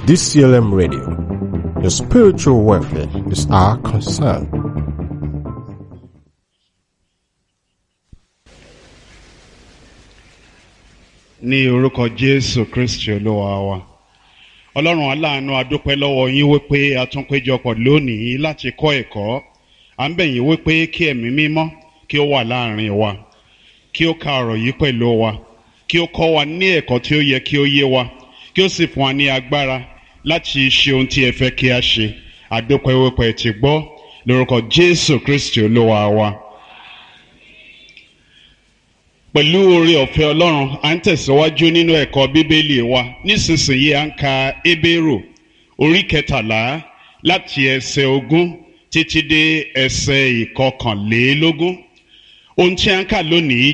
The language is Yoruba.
DCLM Radio. Your spiritual welfare is our concern. ní orúkọ jésù kristi olúwa wa ọlọ́run aláàánú adúpẹ́ lọ́wọ́ yín wípé a tún péjọpọ̀ lónìí láti kọ́ ẹ̀kọ́ à ń bẹ̀ yín wípé kí ẹ̀mí mímọ́ kí ó wà láàrin wa kí ó ka ọ̀rọ̀ yìí pẹ̀lú wa kí ó kọ́ wa ní ẹ̀kọ́ tí ó yẹ kí ó yé wa kí ó sì fún wa ní agbára láti ṣe ohun tí ẹ fẹ́ kí a ṣe adúpẹ́ wípé ẹ ti gbọ́ lórúkọ jésù kristi olúwa wa pẹ̀lú oore ọ̀fẹ́ ọlọ́run à ń tẹ̀síwájú nínú ẹ̀kọ́ bíbélì wa nísinsìnyí à ń ka ebéèrò orí kẹtàlá láti ẹsẹ̀ ogún títí dé ẹsẹ̀ ìkọkànlélógún ohun tí à ń kà lónìí